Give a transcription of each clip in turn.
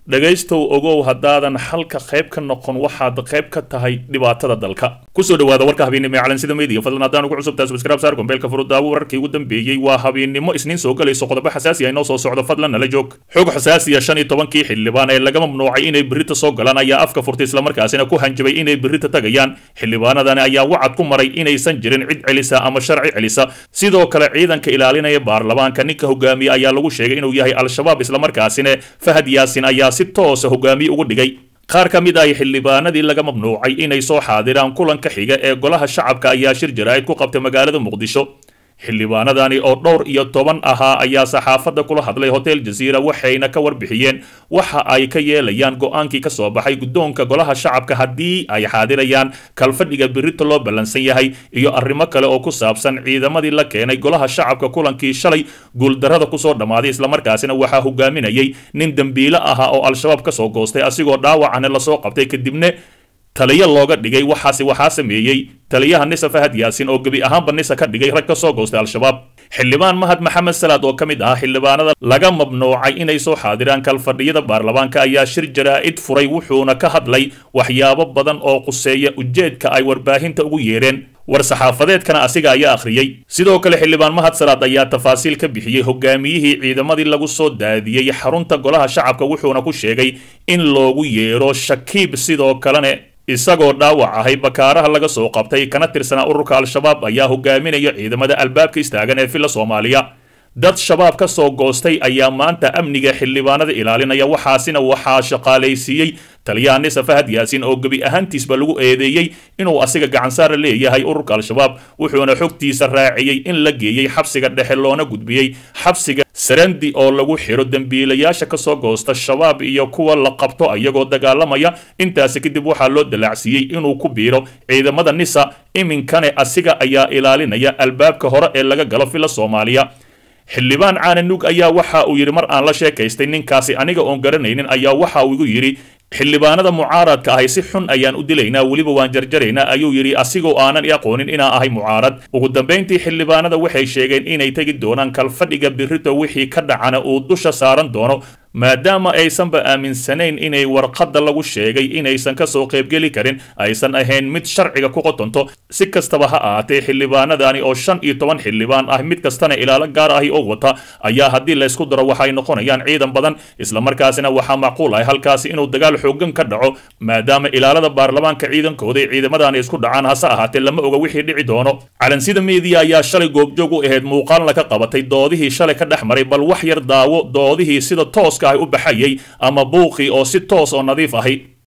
dhegaystow ogow haddaadan xalka qayb ka noqon waxaad qayb ka tahay dhibaatada dalka kusoo dhawaada warka habeennimo ee calansida media fadlan haddaan ugu cusubtaa subscribe saar gombeelka furudaawo wararkii ugu dambeeyey waa habeennimo isniin soo galayso qodobo xasaasi ah inoo soo socdo fadlan nala joog xog xasaasiya shan iyo tobankii xildhibaan ee laga mamnuucay inay berrita soo galaan ayaa afka furtay islamarkaasina ku hanjabay inay berrita tagayaan xildhibaanadani ayaa wacad ku maray inaysan jirin cid celisa ama sharci celisa sidoo kale ciidanka ilaalinaya baarlamaanka ninka hogaamiye ayaa lagu sheegay inuu yahay al-shabaab islamarkaasina fahad yaasin ayaa si toosa hogaamiye ugu dhigay qaar ka mid ah xildhibaanadii laga mamnuucay inay soo xaadiraan kulanka xiga ee golaha shacabka ayaa shir jaraa'id ku qabtay magaalada muqdisho xildhibaanadani oo dhowr iyo toban ahaa ayaa saxaafadda kula hadlay hotel jaziira waxayna ka warbixiyeen waxa ay ka yeelayaan go-aankii ka soo baxay guddoonka golaha shacabka haddii ay xaadirayaan kalfadhiga birita loo ballansan yahay iyo arrimo kale oo ku saabsan ciidamadii la keenay golaha shacabka kulankii shalay guuldarrada kusoo dhammaaday islamarkaasina waxaa hogaaminayay nin dembiile ahaa oo al-shabaab ka soo goostay asigoo dhaawacana lasoo qabtay kadibna taliyo looga dhigay waxaasi waxaa sameeyey taliyaha nisa fahad yaasin oo gebi ahaanba nisa ka dhigay rag ka soo goostay al-shabaab xildhibaan mahad maxamed salaad oo ka mid ah xildhibaanada laga mamnuucay inay soo xaadiraan kalfadhiyada baarlamaanka ayaa shir jaraa'id furay wuxuuna ka hadlay waxyaabo badan oo quseeya ujeedka ay warbaahinta ugu yeedheen war-saxaafadeedkana asiga ayaa akhriyey sidoo kale xildhibaan mahad salaad ayaa tafaasiil ka bixiyey hogaamiyihii ciidamadii lagu soo daadiyey xarunta golaha shacabka wuxuuna ku sheegay in loogu yeedho shakiib sidoo kalena isagoo dhaawac ahay bakaaraha laga soo qabtay kana tirsanaa ururka al-shabaab ayaa hogaaminaya ciidamada albaabka istaagan ee villa soomaaliya dad shabaab ka soo goostay ayaa maanta amniga xildhibaanada ilaalinaya waxaasina waxaa shaqaalaysiiyey taliyaha nisa fahad yaasin oo gebi ahaantiisba lagu eedeeyey inuu asiga gacansaara leeyahay ururka al-shabaab wuxuuna xogtiisa raaciyey in la geeyey xabsiga dhexe loona gudbiyey xabsiga sarandi oo lagu xiro dembiilayaasha ka soo goosta shabaab iyo kuwa la qabto iyagoo dagaalamaya intaasi kadib waxaa loo dalaacsiiyey inuu ku biiro ciidamada nisa iminkane asiga ayaa ilaalinaya albaabka hore ee laga galo villa soomaaliya xildhibaan caananug ayaa waxa uu yidhi mar aan la sheekaystay ninkaasi aniga oon garanaynin ayaa waxa uu igu yidhi xildhibaanada mucaaradka ahay si xun ayaan u dilaynaa weliba waan jarjaraynaa ayuu yidhi asigoo aanan i aqoonin inaa ahay mucaarad ugu dambayntii xildhibaanada waxay sheegeen inay tegi doonaan kalfadhiga birito wixii ka dhacana uu dusha saaran doono maadaama aysanba aaminsanayn inay warqadda lagu sheegay inaysan ka soo qaybgeli karin aysan ahayn mid sharciga ku qotonto si kastaba ha ahaatee xildhibaanadani oo shan iyo toban xildhibaan ah mid kastana ilaalo gaar ahi oo wata ayaa haddii laysku daro waxay noqonayaan ciidan badan islamarkaasina waxaa macquul ah halkaasi inuu dagaal xoogan ka dhaco maadaama ilaalada baarlamaanka ciidankooda ay ciidamadani isku dhacaan hase ahaatee lama oga wixii dhici doono calansida meediya ayaa shalay goobjoog u ahayd muuqaalna ka qabatay doodihii shalay ka dhex maray bal wax yar daawo doodihii sida tooska u baxayay ama buuqii oo si toos oo nadiif ahi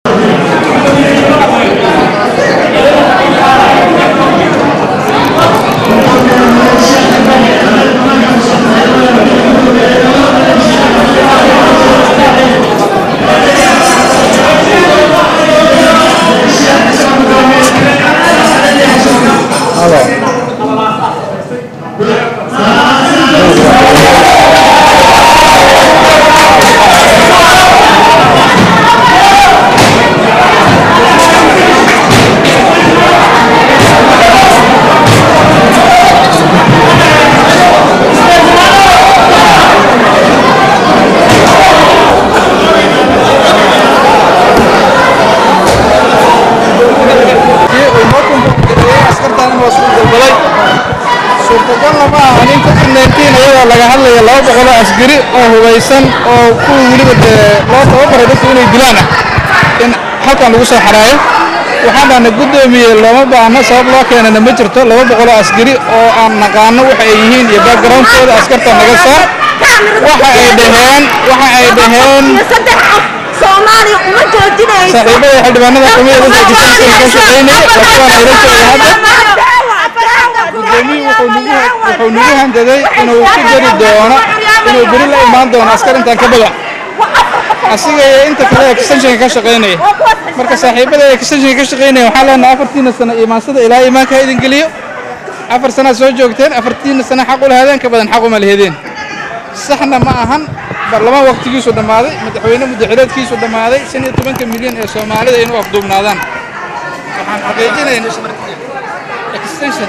suurtagalna ma aha nin covid-19 iyadoo laga hadlaya laba boqoloo asgari oo hubaysan oo kuwa weliba dee loo tababaray dadku inay dilaan ah in halkan lagu soo xaraayo waxaan dhahna guddoomiye looma baahno sabab loo keenana ma jirto laba boqoloo asgari oo aan naqaano waxa ay yihiin iyo backgroundkooda askarta naga saar waxa ay dhaheen waxa ay dhaheen soomaaliya uma joojinayso saaxiibada xildhibaanada kamida dadka kisanka ka shaqaynaya waa kuwaan ayla jooga hadda gudoomiye wuxuu nagu wuxuu nagu handaday inuu ku jari doono inuu beri la imaan doono askar intaan ka badan asiga iyo inta kale ee extensionka ka shaqaynaya marka saaxiibada ee extensionka ka shaqaynaya waxaan leenahay afartiina sano imaansada ilaa imaanka ha idin geliyo afar sanaad soo joogteen afartiina sano xaq u lahaadeen ka badan xaq uma lahedeen saxna ma ahan baarlamaan waqtigiisu dhammaaday madaxweyne muddaxileedkiisu dhammaaday shan iyo tobanka milyan ee soomaalida inuu afduubnaadaan waxaan xaqiijinaynaa extension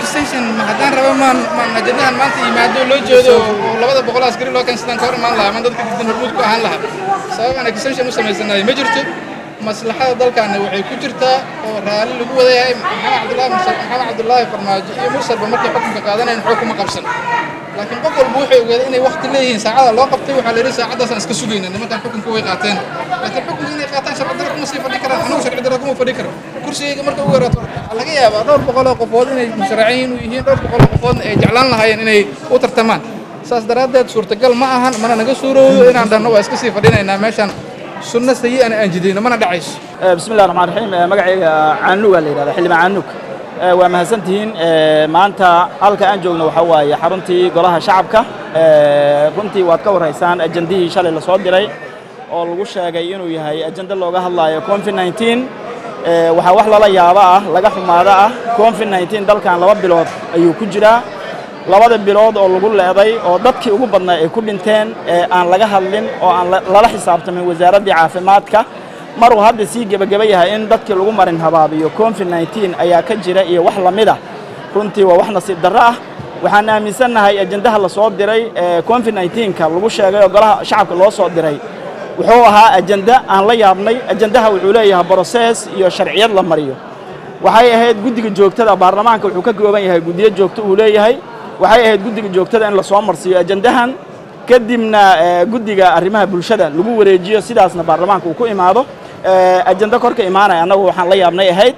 extension ma haddaan raba maan maan ajandahan maanta yimaado loo jeedo oo labada boqol askari loo keensadaan ka hor imaan lahaa ama dadka diidan hormuud ku ahaan lahaa sabab aan extension u samaysanayo ma jirto maslaxada dalkaana waxay ku jirtaa oo raalli lagu wada yahay maxamed cabdullaahi mursal maxamed cabdullaahi farmaajo iyo mursalba markay xukunka qaadanayn xog kuma qabsan laakiin qof walba wuxuu ogaaday inay waqti leeyihiin saacada loo qabtay waxaa la yidhi saacadaasaan iska sugayna nimankan xukunka way qaateen laakiin xukunka inay qaataan sharci darro kuma sii fadhi karaan anigu sharci darro kuma fadhi karo kursigayga marka ugu yaraato waxaa laga yaabaa dhowr boqol oo qofood inay musharaciin u yihiin dhowr boqol oo qofoodna ay jeclaan lahaayeen inay u tartamaan saas daraaddeed suurtagal ma ahan mana naga suuroodo inaan dhanno waa iska sii fadhinaynaa meeshaan sunno sayi ana aan jidayno mana dhacayso بسم الله الرحمن الرحيم magacayga caanug aa la yidhahda xildhibaan caanug waa mahadsantihiin maanta halka aan joogno waxaa waaye xaruntii golaha shacabka runtii waad ka warhaysaan ajandihii shalay la soo diray oo lagu sheegay inuu yahay ajando looga hadlaayo covid 19 waxaa wax lala yaabo ah laga xumaado ah covid 19 dalkan laba bilood ayuu ku jiraa labada bilood oo lagu leeday oo dadkii ugu badnaa ay ku dhinteen aan laga hadlin oo aan lala xisaabtamin wasaaraddii caafimaadka maruu hadda sii gebageba yahay in dadkii lagu marin habaabiyo covid 19 ayaa ka jira iyo wax lamid ah runtii waa wax nasiib darro ah waxaan aaminsannahay ajandaha la soo diray ee covid 19ka lagu sheegay oo golaha shacabka loo soo diray wuxuu ahaa ajanda aan la yaabnay ajandaha wuxuu leeyahay broses iyo sharciyad la mariyo waxay ahayd guddiga joogtada baarlamaanka wuxuu ka kooban yahay guddiyo joogto uu leeyahay waxay ahayd guddiga joogtada in lasoo marsiiyo ajandahan kadibna guddiga arrimaha bulshada lagu wareejiyo sidaasna baarlamaanka uu ku imaado ajando korka imaanaya annagu waxaan la yaabnay ahayd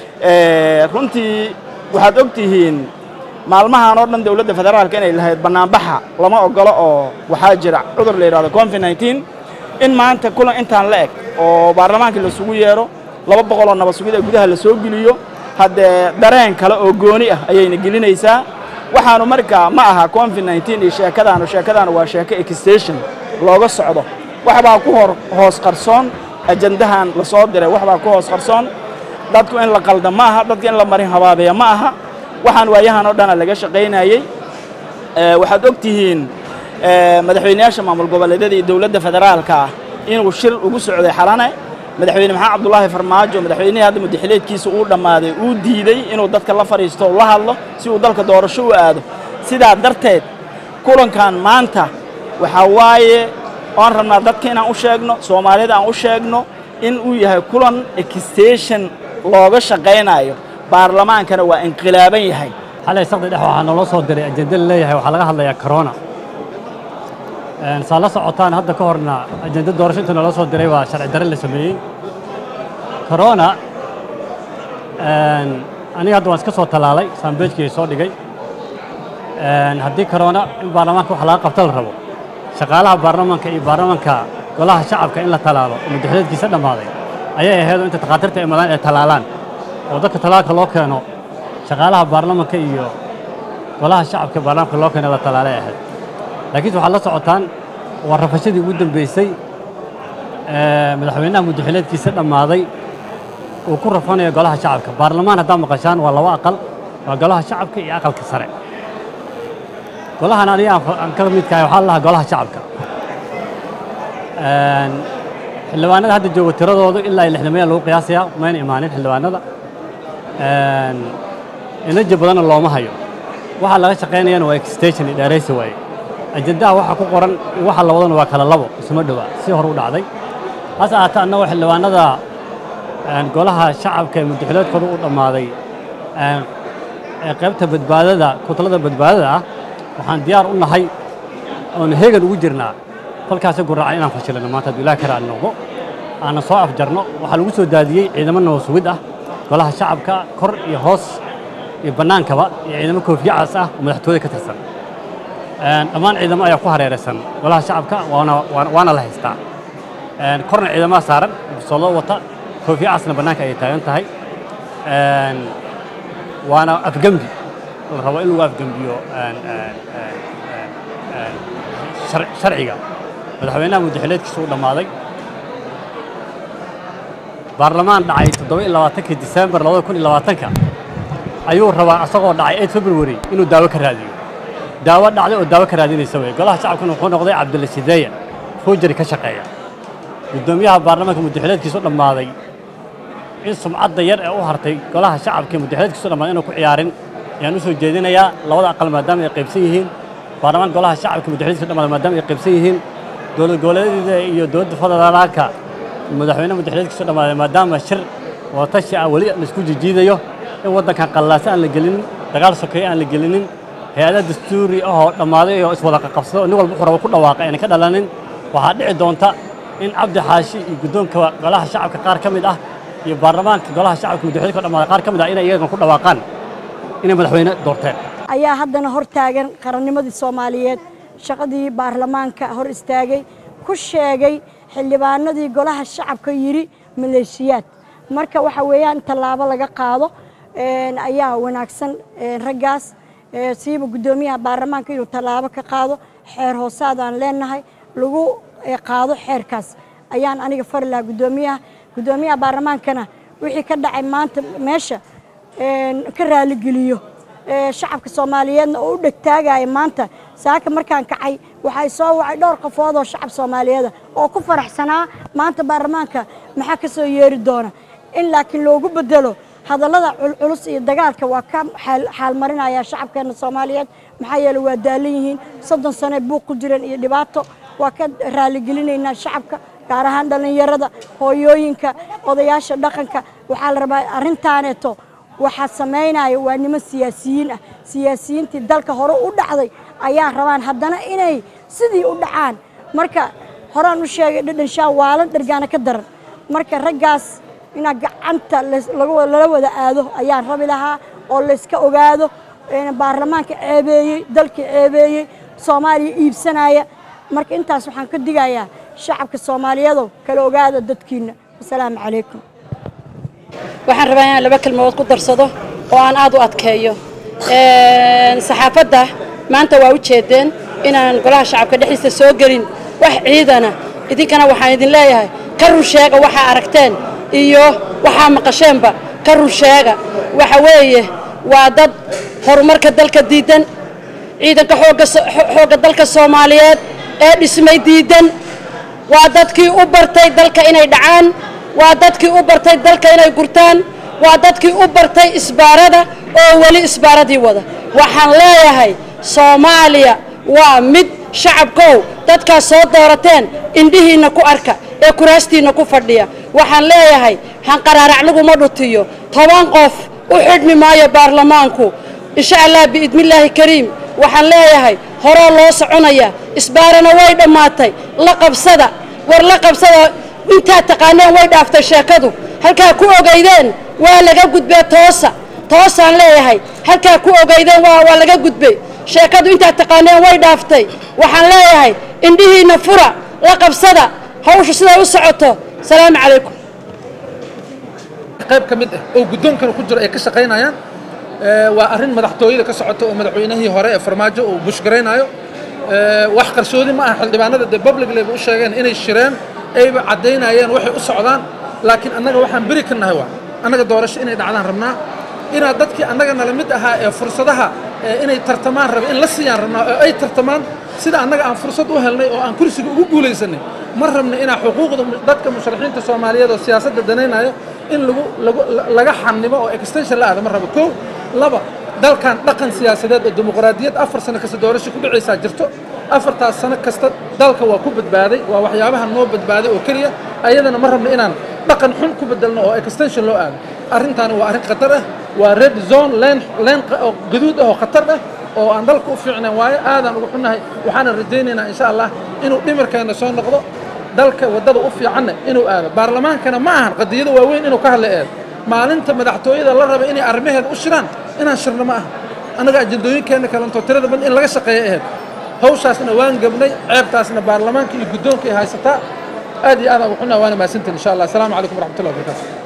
runtii waxaad og tihiin maalmahan oo dhan dowladda federaalka inay lahayd bannaanbaxa lama ogolo oo waxaa jira cudur la yidhahdo covid 19 in maanta kulan intaan la eg oo baarlamaankii lasugu yeero laba boqol oo nabad sugid ee gudaha la soo geliyo haddee dareen kale oo gooni ah ayayna gelinaysaa waxaanu markaa ma aha covid 19 iyo sheekadaanu sheekadaanu waa sheeko extension looga socdo waxbaa ku hor hoos qarsoon ajandahan la soo diray waxbaa ku hoos qarsoon dadku in la qalda ma aha dadka in la marin habaabeeya ma aha waxaan waayahan oo dhana laga shaqaynayey waxaad og tihiin madaxweyneyaasha maamul goboleedyada iyo dowladda federaalka ah inuu shir ugu socday xalane madaxweyne maxamed cabdulaahi farmaajo madaxweynihii hadda mudaxileedkiisa uu dhammaaday uu diiday inuu dadka la fadhiisto o la hadlo si uu dalka doorasho u aado sidaa darteed kulankan maanta waxaa waaye oan rabnaa dadka inaan u sheegno soomaalida aan u sheegno in uu yahay kulan extension looga shaqaynayo baarlamaankana waa inqilaaban yahay xalay saqdi dhex waxaa naloo soo diray ajenda la leeyahay waxaa laga hadlayaa corona saa la socotaan hadda ka horna ajenda doorasho inta naloo soo diray waa sharci darre la sameeyey corona aniga hadda waan iska soo tallaalay saambeejkii soo dhigay haddii corona in baarlamaanka wax laga qabta la rabo shaqaalaha baarlamaanka iyo baarlamaanka golaha shacabka in la tallaalo oo madaxweedkiisa dhammaaday ayay ahaydoo inta takhaatiirta ay madaan ay tallaalaan oo dadka tallaalka loo keeno shaqaalaha baarlamaanka iyo golaha shacabka baarlamaanka loo keeno la tallaalay ahayd laakiinse waxaad la socotaan waa rafashadii ugu dambeysay madaxweynaha muddaxileedkiisa dhammaaday uu ku rafanayo golaha shacabka baarlamaan haddaa maqashaan waa laba aqal waa golaha shacabka iyo aqalka sare golahan aniga aan ka midkahay waxaa la lahaa golaha shacabka xildhibaanada hadda jooga tiradoodu ilaa iyo lixdamaya lagu qiyaasayaa mayna imaanin xildhibaanada inaja badanna looma hayo waxaa laga shaqaynayana waa extension iyo dheeraysi waaye ajendaha waxa ku qoran waxa la wadana waa kala labo isuma dhowa si hore u dhacday hase ahaatee annagoo xildhibaanada golaha shacabka ee muddaxileedkooda u dhammaaday ee qaybta badbaadada kutalada badbaadada ah waxaan diyaar u nahay oon heegan ugu jirnaa kolkaasi guraaca inaan fashilino maanta hadduu ilaah kara aan noqdo aanan soo afjarno waxaa lagu soo daadiyey ciidamo nabasugid ah golaha shacabka kor iyo hoos iyo bannaankaba iyo ciidamo koofiyacas ah oo madaxtooyada ka tirsan dhammaan ciidamo ayaa ku hareeraysan golaha shacabka waana waana la haystaa korna ciidamaha saaran bisoollo wata koofiyacasna bannaanka ayay taagan tahay waana afgembi la rabo in lagu afgembiyo sharciga madaxweynaha muddaxileedkiisa u dhammaaday baarlamaan dhacay toddoba iyo labaatankii disembar labada kun iyo labaatanka ayuu rabaa asagoo dhacay eid february inuu daawo ka raadiyo daawo dhacday oo daawo ka raadinaysa wey golaha shacabkuna wuxuu noqday cabdilla sideeya fuujari ka shaqeeya guddoomiyaha baarlamaanka muddaxileedkiisa u dhammaaday in sumcadda yar ee u hartay golaha shacabka muddaxileedkiisa u dhammaaday inuu ku ciyaarin ayaan u soo jeedinayaa labada aqal maadaama ay qaybsan yihiin baarlamaan golaha shacabka madaxweyniska dhammaada maadaama ay qaybsan yihiin dowlad goboleedyada iyo dowladda federaalka madaxweyne madaxweyniska dhammaada maadaama shir watashi ah weli la isku jijiidayo in waddankan qallaase aan la gelinin dagaal sokeeye aan la gelinin hay-ada dastuuri ahoo dhammaaday oo iswada qaqabsado nin walba wuxuu rabo ku dhawaaqay ayna ka dhalanin waxaa dhici doonta in cabdi xaashi iyo guddoonka golaha shacabka qaar ka mid ah iyo baarlamaanka golaha shacabka madaxweyne ka dhammaada qaar ka mid ah inay iyagan ku dhawaaqaan inay madaxweyne doorteen ayaa haddana hor taagan qarannimadii soomaaliyeed shaqadii baarlamaanka hor istaagay ku sheegay xildhibaanadii golaha shacabka yidhi maleeshiyaad marka waxa weeyaan tallaabo laga qaado ayaa wanaagsan raggaas siiba guddoomiyaha baarlamaanka inuu tallaabo ka qaado xeer hoosaadaan leenahay lagu qaado xeerkaas ayaan aniga fari lahaa guddoomiyaha guddoomiyaha baarlamaankana wixii ka dhacay maanta meesha ka raaligeliyo shacabka soomaaliyeedna oo u dhegtaagaya maanta saaka markaan kacay waxay soo wacay dhowr qofood oo shacab soomaaliyeeda oo ku faraxsanaa maanta baarlamaanka maxaa ka soo yeeri doona in laakiin loogu bedelo hadallada culculus iyo dagaalka waa ka xaalmarinaya shacabkeena soomaaliyeed maxaa yeele waa daalan yihiin soddon sane buuq ku jiran iyo dhibaato waa ka raaligelinaynaa shacabka gaar ahaan dhallinyarada hooyooyinka odayaasha dhaqanka waxaa la rabaa arrintaaneeto waxaa samaynaya waa niman siyaasiyiin ah siyaasiyiintii dalka hore u dhacday ayaa rabaan haddana inay sidii u dhacaan marka horaan u sheegay dhadhanshaa waalan dhargaana ka daran marka raggaas inaa gacanta lala wada aado ayaan rabi lahaa oo layska ogaado baarlamaanka ceebeeyey dalka ceebeeyey soomaaliya iibsanaya marka intaas waxaan ka digayaa shacabka soomaaliyeedow kala ogaada dadkiina wasalaamu calaykum waxaan rabaa inaan laba kelmadood ku darsado oo aan aad u adkeeyo saxaafadda maanta waa u jeedeen inaan golaha shacabka dhexdiisa soo gelin wax ciidana idinkana waxaan idin leeyahay ka run sheega waxaa aragteen iyo waxaa maqasheenba ka run sheega waxa weeye waa dad horumarka dalka diidan ciidanka xoogga dalka soomaaliyeed ee dhismay diidan waa dadkii u bartay dalka inay dhacaan waa dadkii u bartay dalka inay gurtaan waa dadkii u bartay isbaarada oo weli isbaaradii wada waxaan leeyahay soomaaliya waa mid shacabkow dadkaas soo doorateen indhihiinna ku arka ee kuraastiinna ku fadhiya waxaan leeyahay hanqaraarac laguma dhutiyo toban qof u xidhmi maayo baarlamaanku insha allah biidnillaahi kariim waxaan leeyahay horoo loo soconaya isbaarana way dhammaatay la qabsada war la qabsada intaad taqaaneen way dhaaftay sheekadu halkaa ku ogaydeen waa laga gudbee toosa toosaan leeyahay halkaa ku ogaydeen waa laga gudbay sheekadu intaad taqaaneen way dhaaftay waxaan leeyahay indhihiinna fura la qabsada hawsha siday u socoto salaamu calaykum qayb ka mid ah oo guddoonkana ku jiro ay ka shaqaynayaan waa arrin madaxtooyada ka socota oo madaxweynihii hore ee farmaajo uu bushgaraynaayo wax qarsoodi ma aha xildhibaanada dee publicleba u sheegeen inay shireen ayba caddaynayeen waxay u socdaan laakiin annaga waxaan beri ka nahay waa annaga doorasho inay dhacdaan rabnaa inaad dadkii annaga nala mid ahaa ee fursadaha inay tartamaan raba in la siiyaan rabnaa oo ay tartamaan sida annaga aan fursad u helnay oo aan kursiga ugu guulaysanay ma rabna inaa xuquuqda dadka musharaxiinta soomaaliyeed oo siyaasadda danaynayo in lagu lagu laga xanimo oo extension la aada ma rabo kow laba dalkan dhaqan siyaasadeed oo dimuqraadiyad afar sano kasta doorasho ku dhacaysaa jirto afartaas sano kasta dalka waa ku badbaaday waa waxyaabaha noo badbaaday oo keliya ayadana ma rabno inaan dhaqan xun ku bedelno oo extension loo aado arrintaani waa arrin khatar ah waa red zone leen leen oo gaduud ah oo khatar ah oo aan dalka u fiicnayn waayo aadaan ugu xunnahay waxaana rajaynaynaa insha allah inuu dhimirkeenna soo noqdo dalka waddada u fiicanna inuu aado baarlamaankana ma ahan qadiyada waaweyn inuu ka hadla eedo maalinta madaxtooyada la raba inay arrimaheeda u shiraan inaan shirno ma aha annaga ajandooyinkeenna kalentoo tirada badan in laga shaqeeyo aheyd hawshaasna waan gebnay ceebtaasna baarlamaanka iyo guddoonka ay haysataa aad iyo aadaan ugu xunnahay waana mahadsantiin insha allah asalaamu calaykum waraxmatullahi wabarakatu